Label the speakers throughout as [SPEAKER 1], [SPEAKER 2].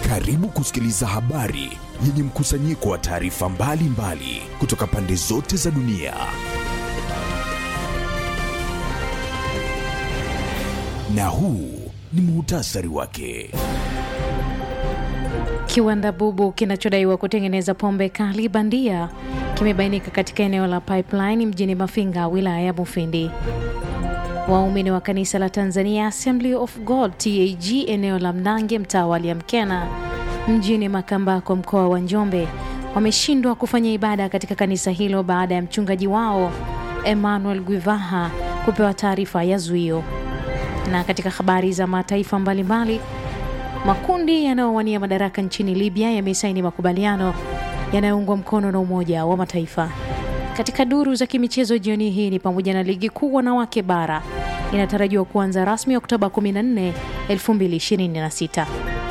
[SPEAKER 1] Karibu kusikiliza habari yenye mkusanyiko wa taarifa mbalimbali kutoka pande zote za dunia. Na huu ni muhtasari wake.
[SPEAKER 2] Kiwanda bubu kinachodaiwa kutengeneza pombe kali bandia kimebainika katika eneo la Pipeline mjini Mafinga, wilaya ya Mufindi. Waumini wa kanisa la Tanzania Assembly of God TAG eneo la Mnange, mtaa wa Liamkena mjini Makambako, mkoa wa Njombe wameshindwa kufanya ibada katika kanisa hilo baada ya mchungaji wao Emmanuel Gwivaha kupewa taarifa ya zuio. Na katika habari za mataifa mbalimbali, makundi yanayowania madaraka nchini Libya yamesaini makubaliano yanayoungwa mkono na Umoja wa Mataifa. Katika duru za kimichezo jioni hii ni pamoja na ligi kuu wanawake bara inatarajiwa kuanza rasmi Oktoba 14, 2026.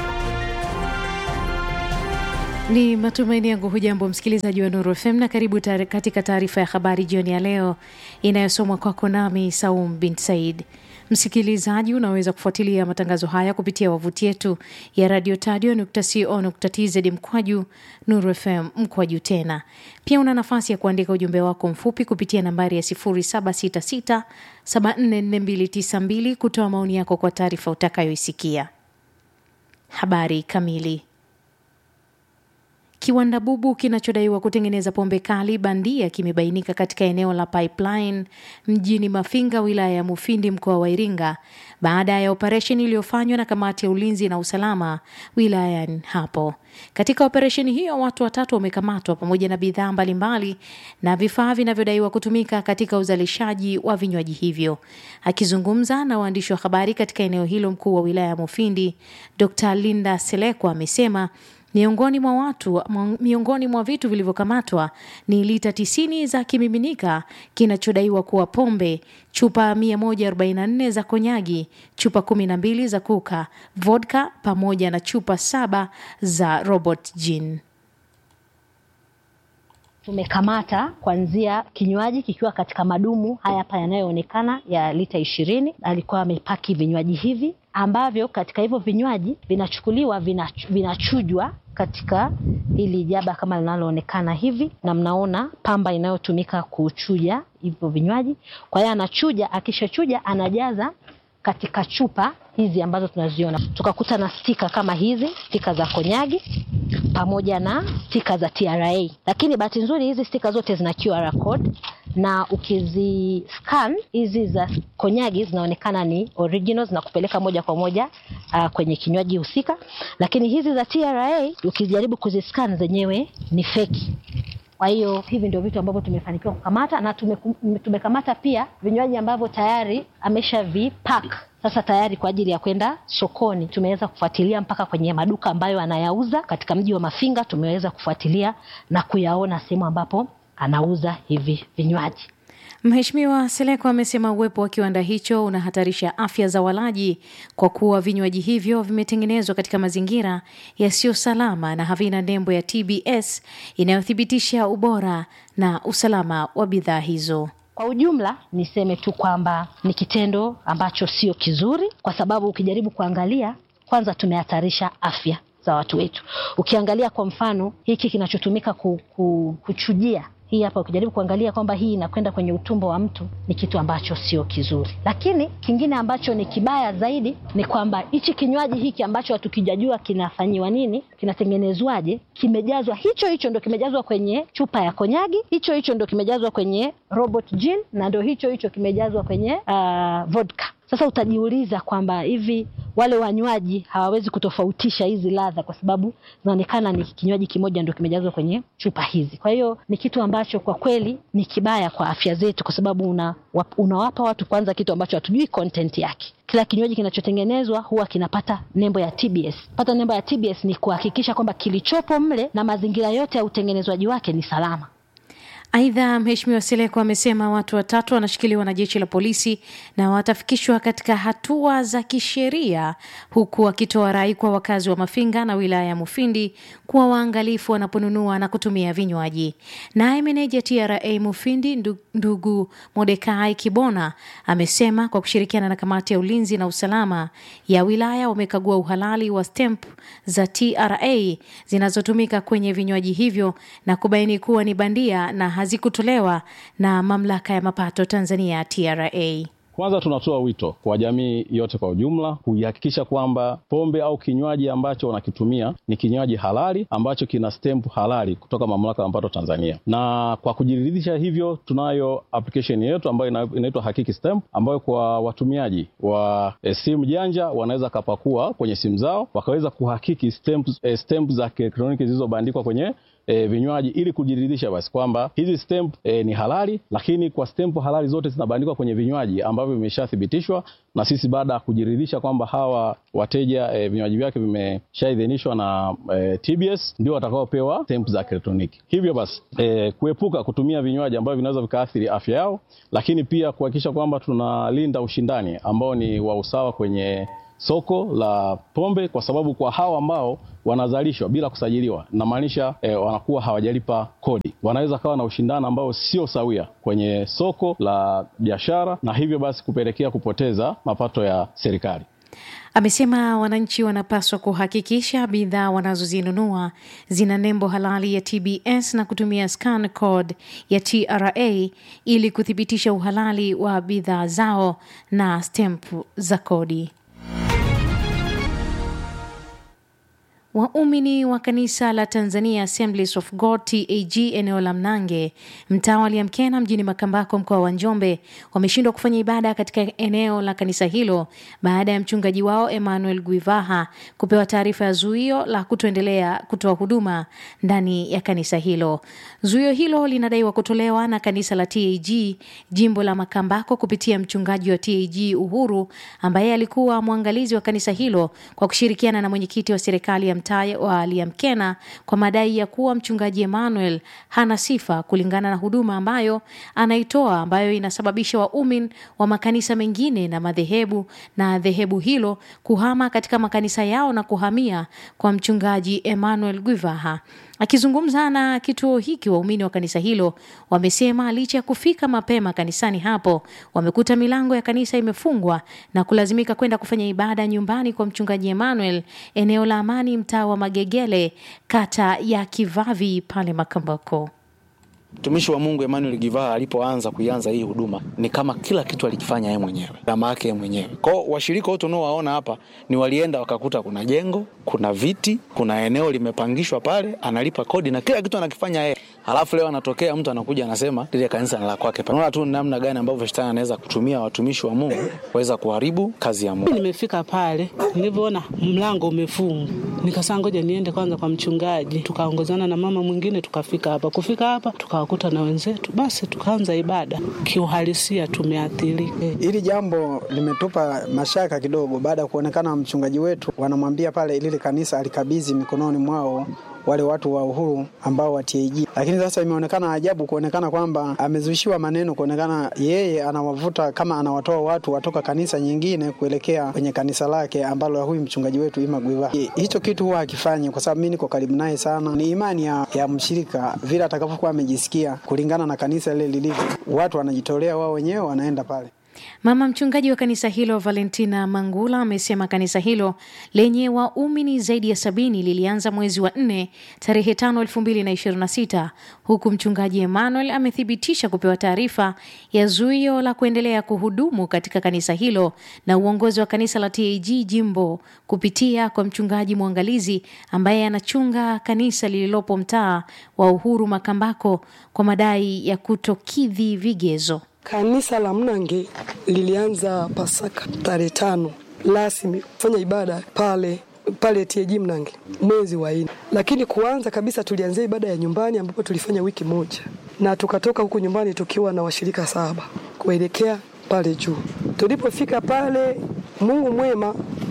[SPEAKER 2] Ni matumaini yangu hujambo msikilizaji wa Nuru FM na karibu tari, katika taarifa ya habari jioni ya leo inayosomwa kwako nami Saum bin Said. Msikilizaji, unaweza kufuatilia matangazo haya kupitia wavuti yetu ya radio tadio.co.tz mkwaju Nuru FM mkwaju tena. Pia una nafasi ya kuandika ujumbe wako mfupi kupitia nambari ya 0766744292 kutoa maoni yako kwa taarifa utakayoisikia. Habari kamili. Kiwanda bubu kinachodaiwa kutengeneza pombe kali bandia kimebainika katika eneo la Pipeline mjini Mafinga, wilaya ya Mufindi, mkoa wa Iringa, baada ya operesheni iliyofanywa na kamati ya ulinzi na usalama wilayani hapo. Katika operesheni hiyo, watu watatu wamekamatwa pamoja na bidhaa mbalimbali na vifaa vinavyodaiwa kutumika katika uzalishaji wa vinywaji hivyo. Akizungumza na waandishi wa habari katika eneo hilo, mkuu wa wilaya ya Mufindi Dr. Linda Selekwa amesema Miongoni mwa watu miongoni mwa vitu vilivyokamatwa ni lita tisini za kimiminika kinachodaiwa kuwa pombe, chupa 144 za konyagi, chupa 12 za kuka, vodka pamoja na chupa saba za Robert Gin.
[SPEAKER 3] Tumekamata kuanzia kinywaji kikiwa katika madumu haya hapa yanayoonekana ya lita ishirini. Alikuwa amepaki vinywaji hivi ambavyo katika hivyo vinywaji vinachukuliwa vinachujwa katika hili jaba kama linaloonekana hivi, na mnaona pamba inayotumika kuchuja hivyo vinywaji. Kwa hiyo anachuja, akishachuja anajaza katika chupa hizi ambazo tunaziona. Tukakuta na stika kama hizi, stika za konyagi pamoja na stika za TRA, lakini bahati nzuri hizi stika zote zina QR code na ukizi scan hizi za konyagi zinaonekana ni originals na kupeleka moja kwa moja uh, kwenye kinywaji husika, lakini hizi za TRA ukijaribu kuziscan zenyewe ni feki. Kwa hiyo hivi ndio vitu ambavyo tumefanikiwa kukamata na tume, tumekamata pia vinywaji ambavyo tayari ameshavipack sasa tayari kwa ajili ya kwenda sokoni. Tumeweza kufuatilia mpaka kwenye maduka ambayo anayauza katika mji wa Mafinga, tumeweza kufuatilia na kuyaona sehemu ambapo anauza hivi vinywaji.
[SPEAKER 2] Mheshimiwa Seleko amesema uwepo wa kiwanda hicho unahatarisha afya za walaji kwa kuwa vinywaji hivyo vimetengenezwa katika mazingira yasiyo salama na havina nembo ya TBS inayothibitisha ubora na usalama wa bidhaa hizo.
[SPEAKER 3] Kwa ujumla niseme tu kwamba ni kitendo ambacho sio kizuri, kwa sababu ukijaribu kuangalia, kwanza tumehatarisha afya za watu wetu. Ukiangalia kwa mfano hiki kinachotumika ku, ku, kuchujia hii hapa, ukijaribu kuangalia kwamba hii inakwenda kwenye utumbo wa mtu, ni kitu ambacho sio kizuri. Lakini kingine ambacho ni kibaya zaidi ni kwamba hichi kinywaji hiki ambacho hatukijajua kinafanyiwa nini, kinatengenezwaje, kimejazwa hicho hicho ndo kimejazwa kwenye chupa ya konyagi, hicho hicho ndo kimejazwa kwenye Robert Gin na ndo hicho hicho kimejazwa kwenye uh, vodka. Sasa utajiuliza kwamba hivi wale wanywaji hawawezi kutofautisha hizi ladha, kwa sababu zinaonekana ni kinywaji kimoja ndio kimejazwa kwenye chupa hizi. Kwa hiyo ni kitu ambacho kwa kweli ni kibaya kwa afya zetu, kwa sababu una, unawapa watu kwanza kitu ambacho hatujui content yake. Kila kinywaji kinachotengenezwa huwa kinapata nembo ya TBS. Pata nembo ya TBS ni kuhakikisha kwamba kilichopo mle na mazingira yote ya utengenezwaji wake ni salama.
[SPEAKER 2] Aidha, Mheshimiwa Seleko amesema watu watatu wanashikiliwa na jeshi la polisi na watafikishwa katika hatua za kisheria, huku akitoa rai kwa wakazi wa Mafinga na wilaya ya Mufindi kuwa waangalifu wanaponunua na kutumia vinywaji. Naye meneja TRA Mufindi ndu- ndugu Modekai Kibona amesema kwa kushirikiana na kamati ya ulinzi na usalama ya wilaya wamekagua uhalali wa stamp za TRA zinazotumika kwenye vinywaji hivyo na kubaini kuwa ni bandia na hazikutolewa na mamlaka ya mapato Tanzania TRA.
[SPEAKER 4] Kwanza tunatoa wito kwa jamii yote kwa ujumla kuihakikisha kwamba pombe au kinywaji ambacho wanakitumia ni kinywaji halali ambacho kina stamp halali kutoka mamlaka ya mapato Tanzania. Na kwa kujiridhisha hivyo, tunayo application yetu ambayo ina- inaitwa Hakiki Stamp, ambayo kwa watumiaji wa e, simu janja wanaweza kapakua kwenye simu zao wakaweza kuhakiki stamp, e, stamp za kielektroniki zilizobandikwa kwenye e, vinywaji ili kujiridhisha basi kwamba hizi stamp e, ni halali, lakini kwa stamp halali zote zinabandikwa kwenye vinywaji ambavyo vimeshathibitishwa na sisi, baada ya kujiridhisha kwamba hawa wateja e, vinywaji vyake vimeshaidhinishwa na e, TBS, ndio watakaopewa stamp za kielektroniki. Hivyo basi e, kuepuka kutumia vinywaji ambavyo vinaweza vikaathiri afya yao, lakini pia kuhakikisha kwamba tunalinda ushindani ambao ni wa usawa kwenye soko la pombe kwa sababu kwa hawa ambao wanazalishwa bila kusajiliwa namaanisha eh, wanakuwa hawajalipa kodi, wanaweza kawa na ushindani ambao sio sawia kwenye soko la biashara, na hivyo basi kupelekea kupoteza mapato ya serikali.
[SPEAKER 2] Amesema wananchi wanapaswa kuhakikisha bidhaa wanazozinunua zina nembo halali ya TBS na kutumia scan code ya TRA ili kuthibitisha uhalali wa bidhaa zao na stempu za kodi. Waumini wa kanisa la Tanzania Assemblies of God TAG eneo la Mnange mtaa wa Liamkena mjini Makambako mkoa wa Njombe wameshindwa kufanya ibada katika eneo la kanisa hilo baada ya mchungaji wao Emmanuel Guivaha kupewa taarifa ya zuio la kutoendelea kutoa huduma ndani ya kanisa hilo. Zuio hilo linadaiwa kutolewa na kanisa la TAG jimbo la Makambako kupitia mchungaji wa TAG Uhuru ambaye alikuwa mwangalizi wa kanisa hilo kwa kushirikiana na mwenyekiti wa serikali ya mtaa wa Liamkena kwa madai ya kuwa mchungaji Emmanuel hana sifa kulingana na huduma ambayo anaitoa ambayo inasababisha waumini wa makanisa mengine na madhehebu na dhehebu hilo kuhama katika makanisa yao na kuhamia kwa mchungaji Emmanuel Gwivaha. Akizungumza na kituo hiki, waumini wa kanisa hilo wamesema licha ya kufika mapema kanisani hapo, wamekuta milango ya kanisa imefungwa na kulazimika kwenda kufanya ibada nyumbani kwa mchungaji Emmanuel eneo la Amani, mtaa wa Magegele, kata ya Kivavi pale Makambako.
[SPEAKER 5] Mtumishi wa Mungu Emmanuel Givaa alipoanza kuianza hii huduma ni kama kila kitu alikifanya yeye mwenyewe, gharama yake yeye mwenyewe. Kwao washirika wote unaowaona hapa ni walienda wakakuta kuna jengo, kuna viti, kuna eneo limepangishwa pale, analipa kodi na kila kitu anakifanya yeye. Halafu leo anatokea mtu anakuja anasema lile kanisa ni la kwake. Unaona tu namna gani ambavyo shetani anaweza kutumia watumishi wa Mungu kuweza kuharibu kazi ya Mungu.
[SPEAKER 6] Nimefika pale nilivyoona mlango umefungwa, nikasema ngoja niende kwanza kwa mchungaji. Tukaongozana na mama mwingine tukafika hapa. Kufika hapa tukawakuta na wenzetu, basi tukaanza ibada. Kiuhalisia tumeathirika.
[SPEAKER 7] Hili jambo limetupa mashaka kidogo, baada ya kuonekana mchungaji wetu wanamwambia pale lile kanisa alikabidhi mikononi mwao wale watu wa Uhuru ambao wa TAG, lakini sasa imeonekana ajabu kuonekana kwamba amezushiwa maneno, kuonekana yeye anawavuta kama anawatoa watu watoka kanisa nyingine kuelekea kwenye kanisa lake ambalo huyu mchungaji wetu Ima Gwiva. Hicho kitu huwa akifanyi, kwa sababu mimi niko karibu naye sana. Ni imani ya, ya mshirika vile atakavyokuwa amejisikia kulingana na kanisa lile lilivyo, watu wanajitolea wao wenyewe wanaenda pale.
[SPEAKER 2] Mama mchungaji wa kanisa hilo Valentina Mangula amesema kanisa hilo lenye waumini zaidi ya sabini lilianza mwezi wa nne tarehe tano elfu mbili na ishirini na sita huku mchungaji Emmanuel amethibitisha kupewa taarifa ya zuio la kuendelea kuhudumu katika kanisa hilo na uongozi wa kanisa la TAG jimbo kupitia kwa mchungaji mwangalizi ambaye anachunga kanisa lililopo mtaa wa Uhuru Makambako kwa madai ya kutokidhi vigezo.
[SPEAKER 8] Kanisa la Mnange lilianza Pasaka tarehe tano rasmi kufanya ibada pale pale TAG Mnange mwezi wa nne, lakini kuanza kabisa tulianzia ibada ya nyumbani ambapo tulifanya wiki moja, na tukatoka huku nyumbani tukiwa na washirika saba kuelekea pale juu. Tulipofika pale, Mungu mwema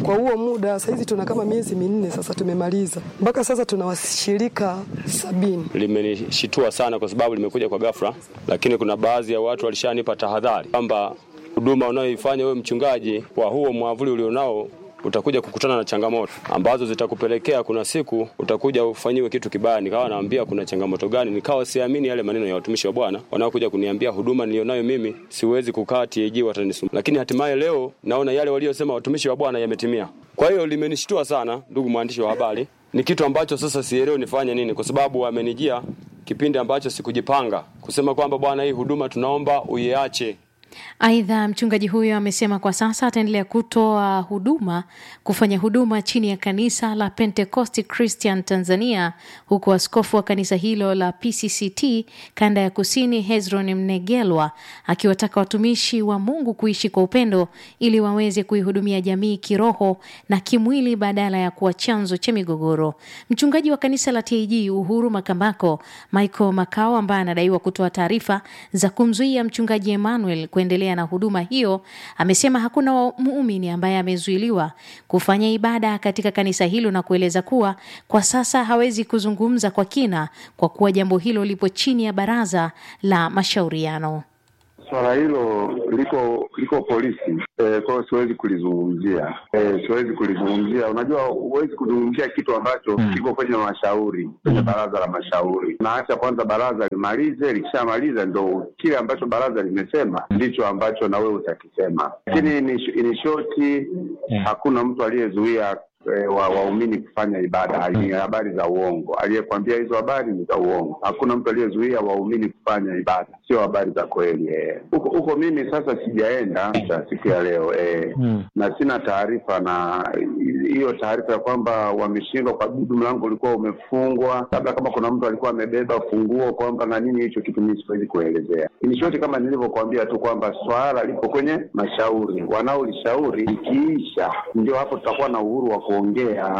[SPEAKER 8] Kwa huo muda sahizi tuna kama miezi minne sasa tumemaliza, mpaka sasa tuna washirika sabini.
[SPEAKER 9] Limenishitua sana kwa sababu limekuja kwa ghafla, lakini kuna baadhi ya watu walishanipa tahadhari kwamba huduma unayoifanya wewe mchungaji kwa huo mwavuli ulionao utakuja kukutana na changamoto ambazo zitakupelekea kuna siku utakuja ufanyiwe kitu kibaya. Nikawa naambia kuna changamoto gani, nikawa siamini yale maneno ya watumishi wa Bwana wanaokuja kuniambia huduma nilionayo mimi siwezi kukaa TAG watanisumbua. Lakini hatimaye leo naona yale waliosema watumishi wa Bwana yametimia. Kwa hiyo limenishtua sana, ndugu mwandishi wa habari. Ni kitu ambacho sasa sielewi nifanye nini, kwa sababu wamenijia kipindi ambacho sikujipanga kusema kwamba Bwana, hii huduma tunaomba uiache
[SPEAKER 2] Aidha, mchungaji huyo amesema kwa sasa ataendelea kutoa huduma kufanya huduma chini ya kanisa la Pentecost Christian Tanzania, huku askofu wa kanisa hilo la PCCT kanda ya kusini Hezron Mnegelwa akiwataka watumishi wa Mungu kuishi kwa upendo ili waweze kuihudumia jamii kiroho na kimwili badala ya kuwa chanzo cha migogoro. Mchungaji wa kanisa la TAG Uhuru Makambako Michael Makao ambaye anadaiwa kutoa taarifa za kumzuia mchungaji Emmanuel kuendelea na huduma hiyo amesema hakuna muumini ambaye amezuiliwa kufanya ibada katika kanisa hilo na kueleza kuwa kwa sasa hawezi kuzungumza kwa kina kwa kuwa jambo hilo lipo chini ya baraza la mashauriano.
[SPEAKER 10] Swala hilo liko liko polisi e, kwa hiyo siwezi kulizungumzia e, siwezi kulizungumzia. Unajua, huwezi kuzungumzia kitu ambacho mm. kiko kwenye mashauri kwenye baraza la mashauri. Naacha kwanza baraza limalize, likishamaliza ndo kile ambacho baraza limesema ndicho ambacho na wewe utakisema, lakini ni shoti, hakuna mtu aliyezuia wa waumini kufanya ibada. Ni habari za uongo. Aliyekwambia hizo habari ni za uongo. Hakuna mtu aliyezuia waumini kufanya ibada, sio habari za kweli. Huko huko mimi sasa sijaenda cha siku ya leo eh, hmm. na sina taarifa na hiyo taarifa ya kwamba wameshindwa kwa bidu, mlango ulikuwa umefungwa, labda kama kuna mtu alikuwa amebeba funguo kwamba na nini, hicho kitu mimi siwezi kuelezea. Ni shoti kama nilivyokuambia tu kwamba swala lipo kwenye mashauri, wanaolishauri ikiisha, ndio hapo tutakuwa na uhuru wa kuongea.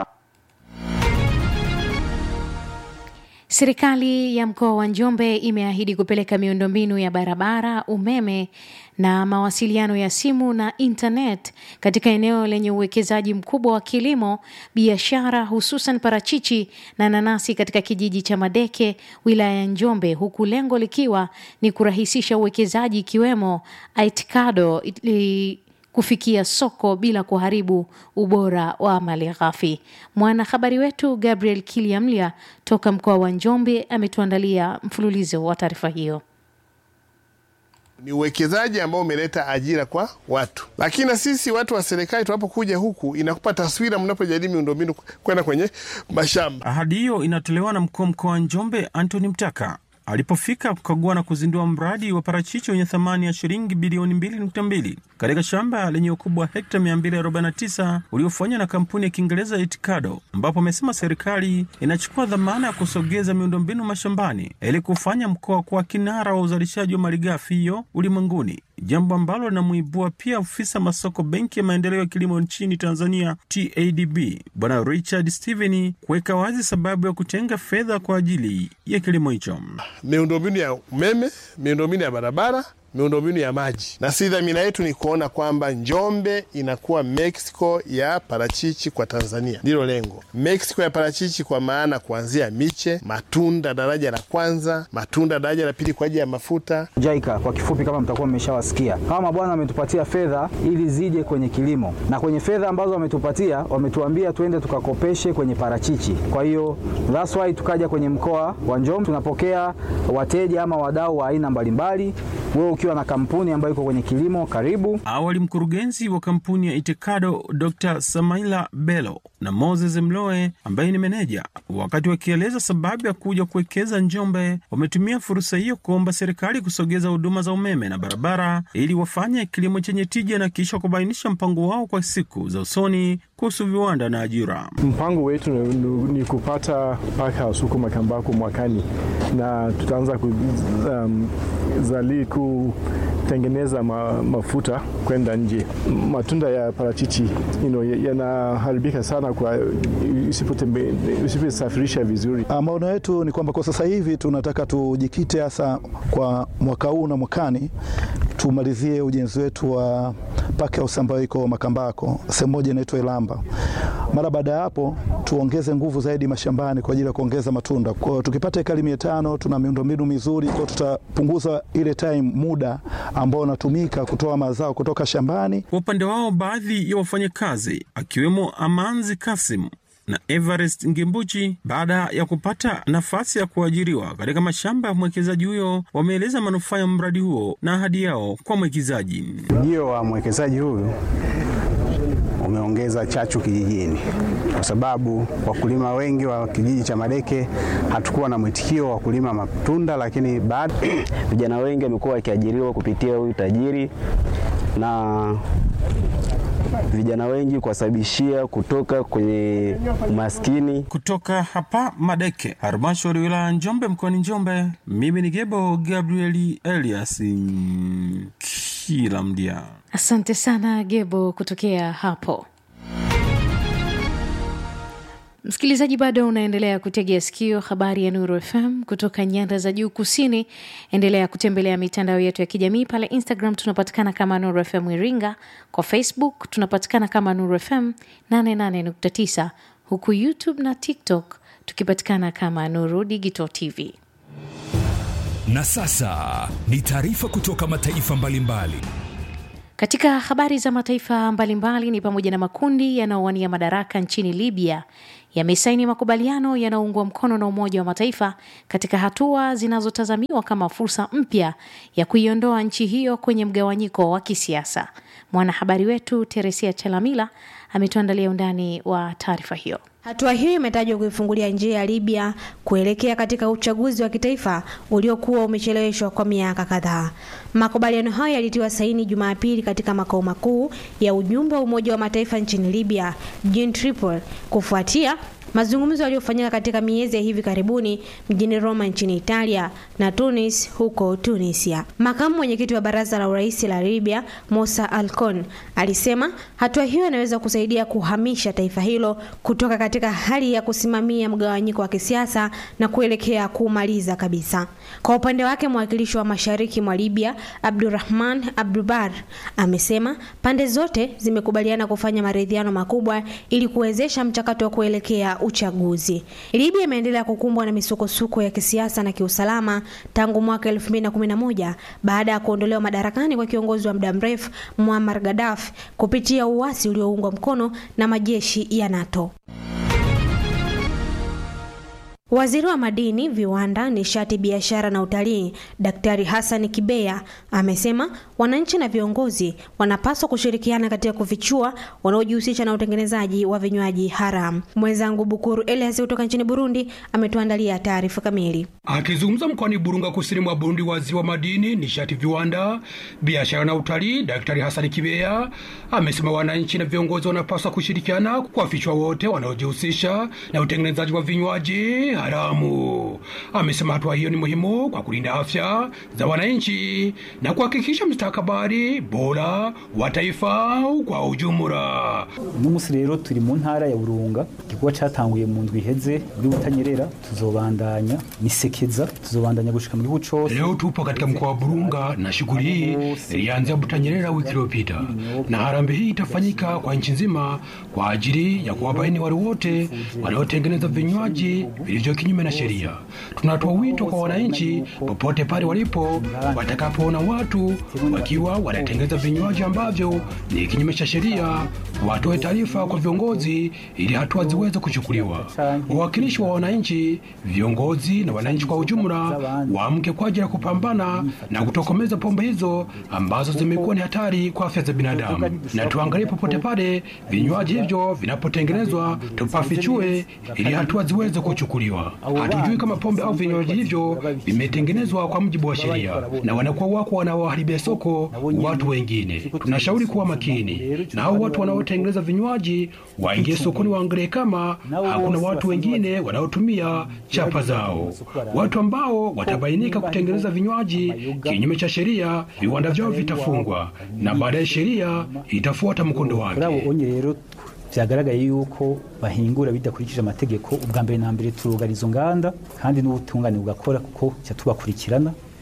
[SPEAKER 2] Serikali ya mkoa wa Njombe imeahidi kupeleka miundombinu ya barabara, umeme na mawasiliano ya simu na internet katika eneo lenye uwekezaji mkubwa wa kilimo, biashara, hususan parachichi na nanasi katika kijiji cha Madeke, wilaya ya Njombe, huku lengo likiwa ni kurahisisha uwekezaji ikiwemo Aitikado ili kufikia soko bila kuharibu ubora wa mali ghafi. Mwanahabari wetu Gabriel Kiliamlia toka mkoa wa Njombe ametuandalia mfululizo wa taarifa hiyo.
[SPEAKER 11] Ni uwekezaji ambao umeleta ajira kwa watu, lakini na sisi watu wa serikali tunapokuja huku inakupa taswira mnapojadili miundombinu kwenda kwenye mashamba.
[SPEAKER 12] Ahadi hiyo inatolewa na mkuu wa mkoa wa Njombe Anthony Mtaka alipofika kukagua na kuzindua mradi wa parachichi wenye thamani ya shilingi bilioni 2.2 katika shamba lenye ukubwa wa hekta 249 uliofanywa na kampuni ya Kiingereza Itikado, ambapo amesema serikali inachukua dhamana ya kusogeza miundombinu mashambani ili kufanya mkoa kuwa kinara wa uzalishaji wa malighafi hiyo ulimwenguni, jambo ambalo linamuibua pia ofisa masoko benki ya maendeleo ya kilimo nchini Tanzania TADB Bwana Richard Steven kuweka wazi sababu ya kutenga fedha kwa ajili ya kilimo hicho
[SPEAKER 11] miundombinu ya umeme, miundombinu ya barabara, miundombinu ya maji, na si dhamira yetu ni kuona kwamba Njombe inakuwa Mexico ya parachichi kwa Tanzania. Ndilo lengo, Mexico ya parachichi, kwa maana kuanzia miche, matunda daraja la kwanza, matunda daraja la pili kwa ajili ya mafuta.
[SPEAKER 13] JICA kwa kifupi, kama mtakuwa mmeshawasikia, hawa mabwana wametupatia fedha ili zije kwenye kilimo, na kwenye fedha ambazo wametupatia wametuambia tuende tukakopeshe kwenye parachichi. Kwa hiyo that's why tukaja kwenye mkoa wa Njombe, tunapokea wateja ama wadau wa aina mbalimbali. Wewe ukiwa na kampuni ambayo iko kwenye kilimo, karibu.
[SPEAKER 12] Awali mkurugenzi wa kampuni ya Itikado Dr. Samaila Bello na Moses Mloe ambaye ni meneja, wakati wakieleza sababu ya kuja kuwekeza Njombe, wametumia fursa hiyo kuomba serikali kusogeza huduma za umeme na barabara ili wafanye kilimo chenye tija na kisha kubainisha mpango wao kwa siku za usoni kuhusu viwanda na ajira.
[SPEAKER 14] Mpango wetu ni, ni kupata packhouse huko Makambako mwakani na tutaanza kuzali um, kutengeneza ma, mafuta kwenda nje. Matunda ya parachichi you know, yanaharibika sana kwa usiposafirisha vizuri.
[SPEAKER 15] Maono yetu ni kwamba kwa sasa hivi tunataka tujikite hasa kwa mwaka huu na mwakani tumalizie ujenzi wetu wa Park House ambayo iko Makambako, sehemu moja inaitwa Ilamba. Mara baada ya hapo tuongeze nguvu zaidi mashambani kwa ajili ya kuongeza matunda. Kwa hiyo tukipata ekari mia tano tuna miundombinu mizuri, kwa tutapunguza ile time muda ambao unatumika kutoa mazao kutoka shambani.
[SPEAKER 12] Kwa upande wao, baadhi ya wafanyakazi akiwemo Amanzi Kasim na Everest Ngimbuchi, baada ya kupata nafasi ya kuajiriwa katika mashamba ya mwekezaji huyo, wameeleza manufaa ya mradi huo na ahadi yao kwa mwekezaji.
[SPEAKER 16] Ujio wa mwekezaji huyu umeongeza chachu kijijini, kwa sababu wakulima wengi wa kijiji cha Madeke hatukuwa na mwitikio wa kulima matunda, lakini baada
[SPEAKER 17] vijana wengi wamekuwa wakiajiriwa kupitia huyu tajiri na vijana wengi kuwasababishia kutoka kwenye umaskini.
[SPEAKER 12] Kutoka hapa Madeke, halmashauri wilaya Njombe, mkoani Njombe, mimi ni Gebo Gabrieli Elias kila mdia.
[SPEAKER 2] Asante sana Gebo kutokea hapo. Msikilizaji, bado unaendelea kutegea sikio habari ya Nuru FM kutoka nyanda za juu kusini. Endelea kutembelea mitandao yetu ya kijamii pale Instagram tunapatikana kama Nuru FM Iringa, kwa Facebook tunapatikana kama Nuru FM 88.9, huku YouTube na TikTok tukipatikana kama Nuru Digital TV.
[SPEAKER 1] Na sasa ni taarifa kutoka mataifa mbalimbali mbali.
[SPEAKER 2] Katika habari za mataifa mbalimbali ni pamoja na makundi yanayowania madaraka nchini Libya yamesaini makubaliano yanayoungwa mkono na Umoja wa Mataifa katika hatua zinazotazamiwa kama fursa mpya ya kuiondoa nchi hiyo kwenye mgawanyiko wa kisiasa. Mwanahabari wetu Teresia Chalamila ametuandalia undani wa taarifa hiyo.
[SPEAKER 18] Hatua hiyo imetajwa kuifungulia njia ya Libya kuelekea katika uchaguzi wa kitaifa uliokuwa umecheleweshwa kwa miaka kadhaa. Makubaliano hayo yalitiwa saini Jumapili katika makao makuu ya ujumbe wa Umoja wa Mataifa nchini Libya, jijini Tripoli, kufuatia mazungumzo yaliyofanyika katika miezi ya hivi karibuni mjini Roma nchini Italia na Tunis huko Tunisia. Makamu mwenyekiti wa baraza la urais la Libya, Musa Alkon, alisema hatua hiyo inaweza kusaidia kuhamisha taifa hilo kutoka katika hali ya kusimamia mgawanyiko wa kisiasa na kuelekea kuumaliza kabisa. Kwa upande wake, mwakilishi wa mashariki mwa Libya, Abdurrahman Abdubar, amesema pande zote zimekubaliana kufanya maridhiano makubwa ili kuwezesha mchakato wa kuelekea uchaguzi. Libya imeendelea kukumbwa na misukosuko ya kisiasa na kiusalama tangu mwaka 2011 baada ya kuondolewa madarakani kwa kiongozi wa muda mrefu Muammar Gaddafi kupitia uasi ulioungwa mkono na majeshi ya NATO. Waziri wa Madini, Viwanda, Nishati, Biashara na Utalii, Daktari Hassan Kibeya amesema wananchi na viongozi wanapaswa kushirikiana katika kufichua wanaojihusisha na utengenezaji wa vinywaji haramu. Mwenzangu Bukuru Elias kutoka nchini Burundi ametuandalia taarifa kamili.
[SPEAKER 19] Akizungumza mkoani Burunga, kusini mwa Burundi, waziri wa Madini, Nishati, Viwanda, Biashara na Utalii, Daktari Hassan Kibeya amesema wananchi na viongozi wanapaswa kushirikiana kuwafichua wote wanaojihusisha na utengenezaji wa vinywaji haramu. Amesema hatua hiyo ni muhimu kwa kulinda afya za wananchi na kuhakikisha mustakabali bora wa taifa kwa ujumla.
[SPEAKER 20] uno munsi rero turi mu ntara ya burunga igikorwa cyatanguye mu ndwi iheze muri butanyerera tuzobandanya nisekeza tuzobandanya gushika mu gihugu cose
[SPEAKER 19] Leo tupo katika mkoa wa Burunga na shughuli hii ilianzia Butanyerera wiki iliyopita, na harambee hii itafanyika kwa nchi nzima kwa ajili ya kuwabaini wale wote wanaotengeneza vinywaji vilivyo kinyume na sheria. Tunatoa wito kwa wananchi popote pale walipo, watakapoona watu wakiwa wanatengeneza vinywaji ambavyo ni kinyume cha sheria, watoe taarifa kwa viongozi ili hatua ziweze kuchukuliwa. Wawakilishi wa wananchi, viongozi na wananchi kwa ujumla waamke kwa ajili ya kupambana na kutokomeza pombe hizo ambazo zimekuwa ni hatari kwa afya za binadamu, na tuangalie popote pale vinywaji hivyo vinapotengenezwa, tupafichue ili hatua ziweze kuchukuliwa. Hatujui kama pombe au vinywaji hivyo vimetengenezwa kwa mujibu wa sheria, na wanakuwa wako wanaoharibia soko watu wengine. Tunashauri kuwa makini na hao watu wanaotengeneza vinywaji, waingie sokoni, waangalie kama hakuna watu wengine wanaotumia chapa zao. Watu ambao watabainika kutengeneza vinywaji kinyume cha sheria, viwanda vyao vitafungwa na baadaye sheria itafuata mkondo wake.
[SPEAKER 20] onye rero vyagaragaye yuko bahingura bidakurikije amategeko ubwa mbere na mbere turugara izo nganda kandi n'ubutungane bugakora kuko ca tubakurikirana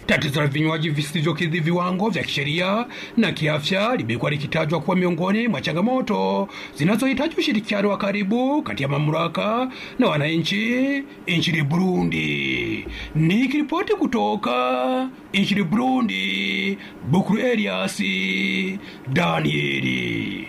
[SPEAKER 19] Tatizo la vinywaji visivyokidhi viwango vya kisheria na kiafya limekuwa likitajwa kuwa miongoni mwa changamoto zinazohitaji ushirikiano wa karibu kati ya mamlaka na wananchi nchini Burundi. Nikiripoti kutoka nchini Burundi, Bukuru Elias Danieli.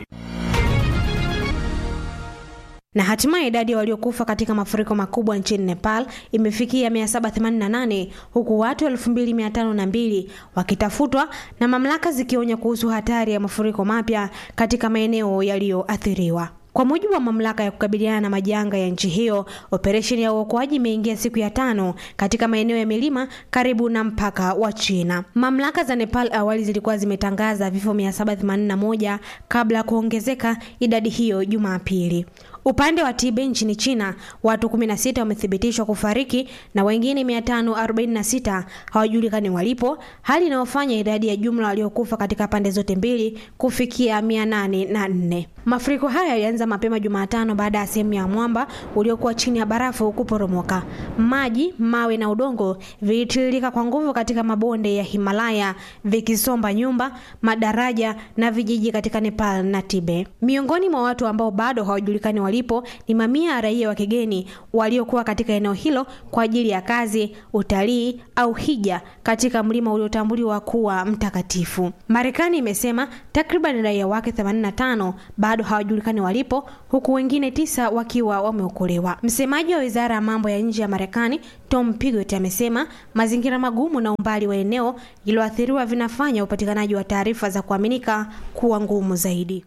[SPEAKER 18] Na hatimaye idadi ya waliokufa katika mafuriko makubwa nchini Nepal imefikia 788 huku watu 2502 wakitafutwa na mamlaka zikionya kuhusu hatari ya mafuriko mapya katika maeneo yaliyoathiriwa. Kwa mujibu wa mamlaka ya kukabiliana na majanga ya nchi hiyo, operesheni ya uokoaji imeingia siku ya tano katika maeneo ya milima karibu na mpaka wa China. Mamlaka za Nepal awali zilikuwa zimetangaza vifo 781 kabla ya kuongezeka idadi hiyo Jumapili. Upande wa Tibet nchini China, watu 16 wamethibitishwa kufariki na wengine 546 hawajulikani walipo, hali inayofanya idadi ya jumla waliokufa katika pande zote mbili kufikia 804. Mafuriko haya yalianza mapema Jumatano baada ya sehemu ya mwamba uliokuwa chini ya barafu kuporomoka. Maji, mawe na udongo vilitiririka kwa nguvu katika mabonde ya Himalaya vikisomba nyumba, madaraja na vijiji katika Nepal na Tibet. Miongoni mwa watu ambao bado hawajulikani walipo ni mamia ya raia wa kigeni waliokuwa katika eneo hilo kwa ajili ya kazi, utalii au hija katika mlima uliotambuliwa kuwa mtakatifu. Marekani imesema takriban raia wake 85 bado hawajulikani walipo huku wengine tisa wakiwa wameokolewa. Msemaji wa wizara ya mambo ya nje ya Marekani Tom Pigott amesema mazingira magumu na umbali wa eneo lililoathiriwa vinafanya upatikanaji wa taarifa za kuaminika kuwa ngumu zaidi.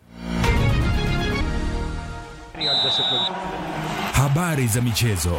[SPEAKER 1] Habari za michezo.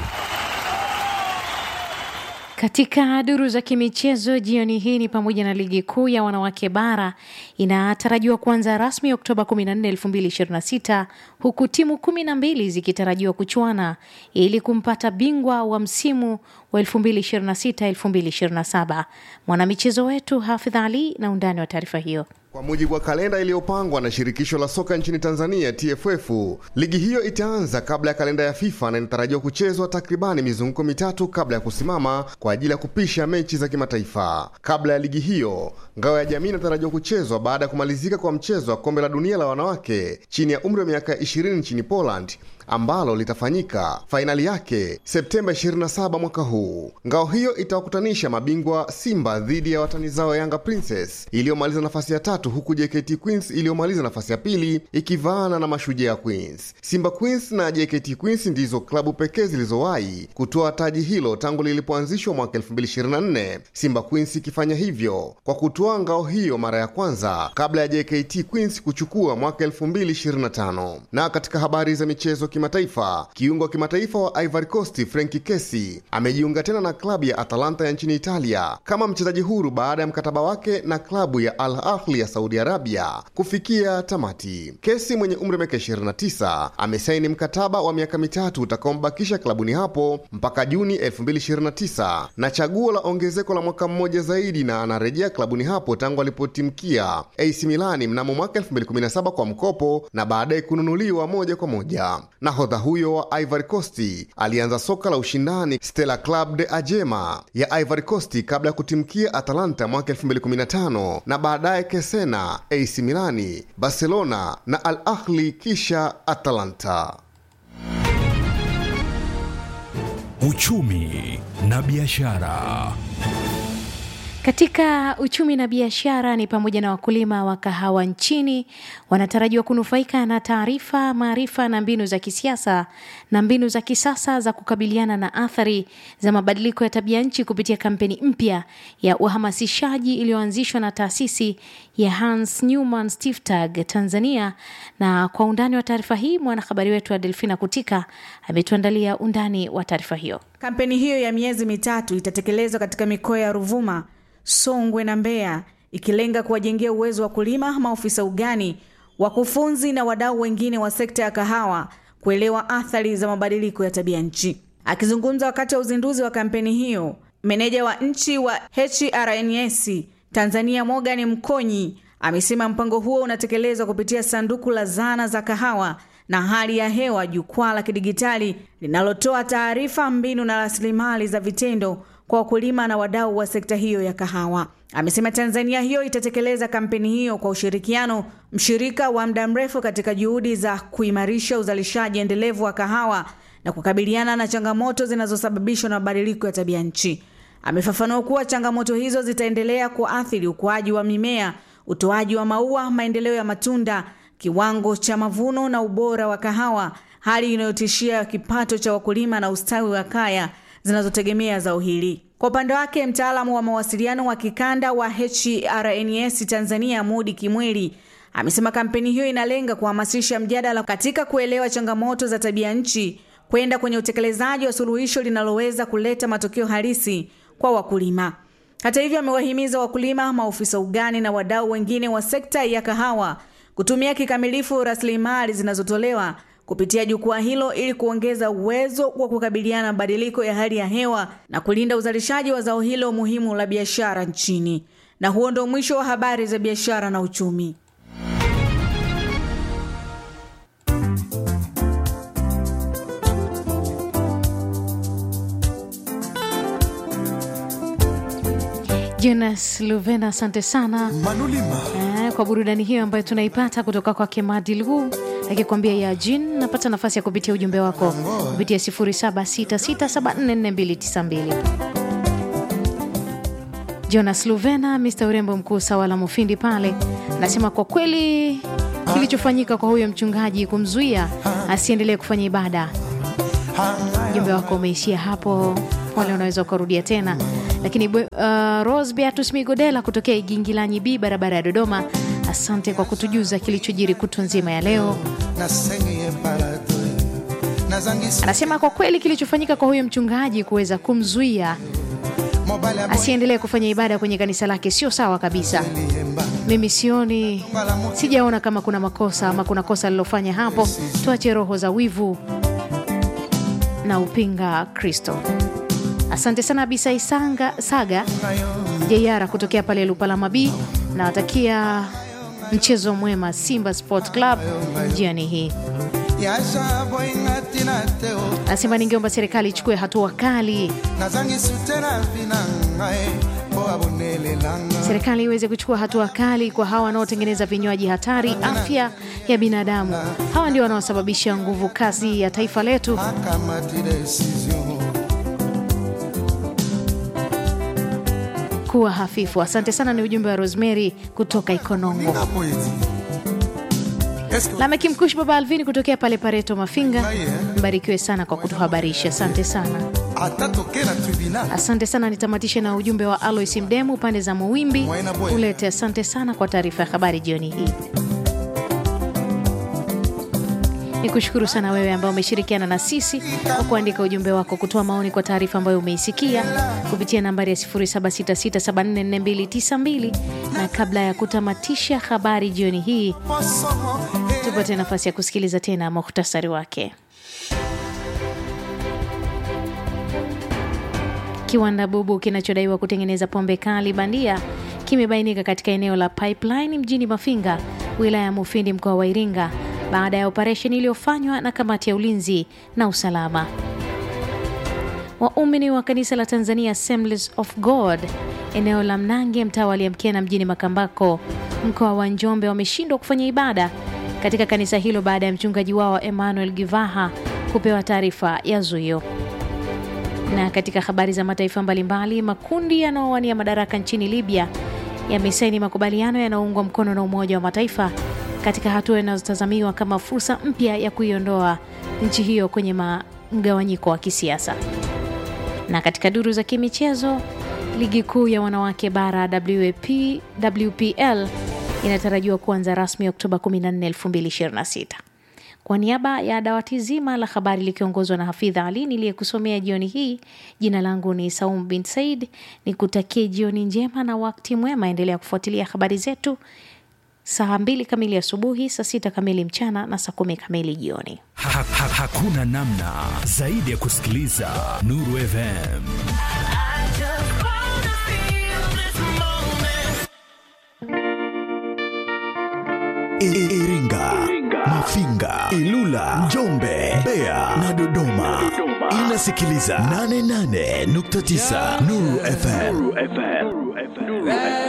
[SPEAKER 2] Katika duru za kimichezo jioni hii ni pamoja na ligi kuu ya wanawake bara inatarajiwa kuanza rasmi Oktoba 14, 2026 huku timu kumi na mbili zikitarajiwa kuchuana ili kumpata bingwa wa msimu wa 2026-2027. Mwanamichezo wetu Hafidh Ali na undani wa taarifa hiyo.
[SPEAKER 21] Kwa mujibu wa kalenda iliyopangwa na shirikisho la soka nchini Tanzania TFF, ligi hiyo itaanza kabla ya kalenda ya FIFA na inatarajiwa kuchezwa takribani mizunguko mitatu kabla ya kusimama kwa ajili ya kupisha mechi za kimataifa. Kabla ya ligi hiyo, ngao ya jamii inatarajiwa kuchezwa baada ya kumalizika kwa mchezo wa kombe la dunia la wanawake chini ya umri wa miaka 20 nchini Poland ambalo litafanyika fainali yake Septemba 27 mwaka huu. Ngao hiyo itawakutanisha mabingwa Simba dhidi ya watani zao Yanga Princess iliyomaliza nafasi ya tatu, huku JKT Queens iliyomaliza nafasi ya pili ikivaana na Mashujaa Queens. Simba Queens na JKT Queens ndizo klabu pekee zilizowahi kutoa taji hilo tangu lilipoanzishwa mwaka 2024, Simba Queens ikifanya hivyo kwa kutoa ngao hiyo mara ya kwanza kabla ya JKT Queens kuchukua mwaka 2025. Na katika habari za michezo kimataifa, kiungo wa kimataifa wa Ivory Coast Frenkie Kessy amejiunga tena na klabu ya Atalanta ya nchini Italia kama mchezaji huru baada ya mkataba wake na klabu ya Al Ahly ya Saudi Arabia kufikia tamati. Kessy mwenye umri wa miaka 29 amesaini mkataba wa miaka mitatu utakaombakisha klabuni hapo mpaka Juni 2029 na chaguo la ongezeko la mwaka mmoja zaidi, na anarejea klabuni hapo tangu alipotimkia AC Milani mnamo mwaka 2017 kwa mkopo na baadaye kununuliwa moja kwa moja. Nahodha huyo wa Ivory Coast alianza soka la ushindani Stella Club de Ajema ya Ivory Coast kabla ya kutimkia Atalanta mwaka 2015 na baadaye Kesena, AC Milani, Barcelona na Al Ahly kisha Atalanta.
[SPEAKER 1] Uchumi na biashara.
[SPEAKER 2] Katika uchumi na biashara ni pamoja na wakulima wa kahawa nchini wanatarajiwa kunufaika na taarifa, maarifa na mbinu za kisiasa na mbinu za kisasa za kukabiliana na athari za mabadiliko ya tabia nchi kupitia kampeni mpya ya uhamasishaji iliyoanzishwa na taasisi ya Hans Newman Stiftung Tanzania. Na kwa undani wa taarifa hii, mwanahabari wetu wa Delfina Kutika ametuandalia undani wa taarifa hiyo.
[SPEAKER 22] Kampeni hiyo ya miezi mitatu itatekelezwa katika mikoa ya Ruvuma, Songwe na Mbeya ikilenga kuwajengea uwezo wa kulima, maofisa ugani, wakufunzi na wadau wengine wa sekta ya kahawa kuelewa athari za mabadiliko ya tabia nchi. Akizungumza wakati wa uzinduzi wa kampeni hiyo, meneja wa nchi wa HRNS Tanzania Morgan Mkonyi amesema mpango huo unatekelezwa kupitia sanduku la zana za kahawa na hali ya hewa, jukwaa la kidigitali linalotoa taarifa, mbinu na rasilimali za vitendo kwa wakulima na wadau wa sekta hiyo ya kahawa. Amesema Tanzania hiyo itatekeleza kampeni hiyo kwa ushirikiano, mshirika wa muda mrefu katika juhudi za kuimarisha uzalishaji endelevu wa kahawa na kukabiliana na changamoto zinazosababishwa na mabadiliko ya tabia nchi. Amefafanua kuwa changamoto hizo zitaendelea kuathiri ukuaji wa mimea, utoaji wa maua, maendeleo ya matunda, kiwango cha mavuno na ubora wa kahawa, hali inayotishia kipato cha wakulima na ustawi wa kaya zinazotegemea zao hili. Kwa upande wake, mtaalamu wa mawasiliano wa kikanda wa HRNS Tanzania Mudi Kimweli amesema kampeni hiyo inalenga kuhamasisha mjadala katika kuelewa changamoto za tabia nchi kwenda kwenye utekelezaji wa suluhisho linaloweza kuleta matokeo halisi kwa wakulima. Hata hivyo, amewahimiza wakulima, maofisa ugani na wadau wengine wa sekta ya kahawa kutumia kikamilifu rasilimali zinazotolewa kupitia jukwaa hilo ili kuongeza uwezo wa kukabiliana na mabadiliko ya hali ya hewa na kulinda uzalishaji wa zao hilo muhimu la biashara nchini. Na huo ndio mwisho wa habari za biashara na uchumi.
[SPEAKER 2] Jonas Luvena, asante sana eh, kwa burudani hiyo ambayo tunaipata kutoka kwa Kemadil huu akikwambia ya jin. Napata nafasi ya kupitia ujumbe wako kupitia 0766744292 Jonas Luvena, Mr urembo mkuu Sawala Mufindi pale anasema kwa kweli kilichofanyika kwa huyo mchungaji kumzuia asiendelee kufanya ibada. Ujumbe wako umeishia hapo, wale unaweza ukarudia tena lakini uh, Rose Beatus Migodela kutokea Igingilanyi B barabara ya Dodoma, asante kwa kutujuza kilichojiri kutwa nzima ya leo. Anasema kwa kweli kilichofanyika kwa huyo mchungaji kuweza kumzuia asiendelee kufanya ibada kwenye kanisa lake sio sawa kabisa. Mimi sioni, sijaona kama kuna makosa ama kuna kosa alilofanya hapo. Tuache roho za wivu na upinga Kristo. Asante sana Bisai Sanga, Saga Jeyara kutokea pale Lupalama B. Nawatakia mchezo mwema Simba Sport Club jioni hii. Nasema ningeomba serikali ichukue hatua kali, serikali iweze kuchukua hatua kali kwa hawa wanaotengeneza vinywaji hatari afya ya binadamu. Hawa ndio wanaosababisha nguvu kazi ya taifa letu. kuwa hafifu. Asante sana, ni ujumbe wa Rosemary kutoka Ikonongo. Lameki Mkushi, baba Alvini kutokea pale Pareto Mafinga, mbarikiwe sana kwa kutuhabarisha. Asante sana, asante sana. Nitamatishe na ujumbe wa Alois Mdemu pande za Muwimbi ulete. Asante sana kwa taarifa ya habari jioni hii. Ni kushukuru sana wewe ambao umeshirikiana na sisi kwa kuandika ujumbe wako, kutoa maoni kwa taarifa ambayo umeisikia kupitia nambari ya 0766744292 na kabla ya kutamatisha habari jioni hii, tupate nafasi ya kusikiliza tena muhtasari wake. Kiwanda bubu kinachodaiwa kutengeneza pombe kali bandia kimebainika katika eneo la Pipeline mjini Mafinga, wilaya ya Mufindi, mkoa wa Iringa baada ya operesheni iliyofanywa na kamati ya ulinzi na usalama. Waumini wa kanisa la Tanzania Assemblies of God eneo la Mnange, mtaa wa Liamkena mjini Makambako, mkoa wa Njombe wameshindwa kufanya ibada katika kanisa hilo baada ya mchungaji wao Emmanuel Givaha kupewa taarifa ya zuio. Na katika habari za mataifa mbalimbali, makundi yanayowania madaraka nchini Libya yamesaini makubaliano yanayoungwa mkono na Umoja wa Mataifa katika hatua inayotazamiwa kama fursa mpya ya kuiondoa nchi hiyo kwenye mgawanyiko wa kisiasa. Na katika duru za kimichezo, ligi kuu ya wanawake bara WAP, WPL inatarajiwa kuanza rasmi Oktoba 14, 2026. Kwa niaba ya dawati zima la habari likiongozwa na Hafidha Ali niliyekusomea jioni hii, jina langu ni Saum bin Said, ni kutakie jioni njema na wakati mwema. Endelea kufuatilia habari zetu saa mbili kamili asubuhi, saa sita kamili mchana na saa kumi kamili jioni.
[SPEAKER 1] Ha, ha, hakuna namna zaidi ya kusikiliza Nuru FM. I- Iringa, Mafinga, Ilula, Njombe, Mbeya na Dodoma. Inasikiliza 88.9 Nuru FM.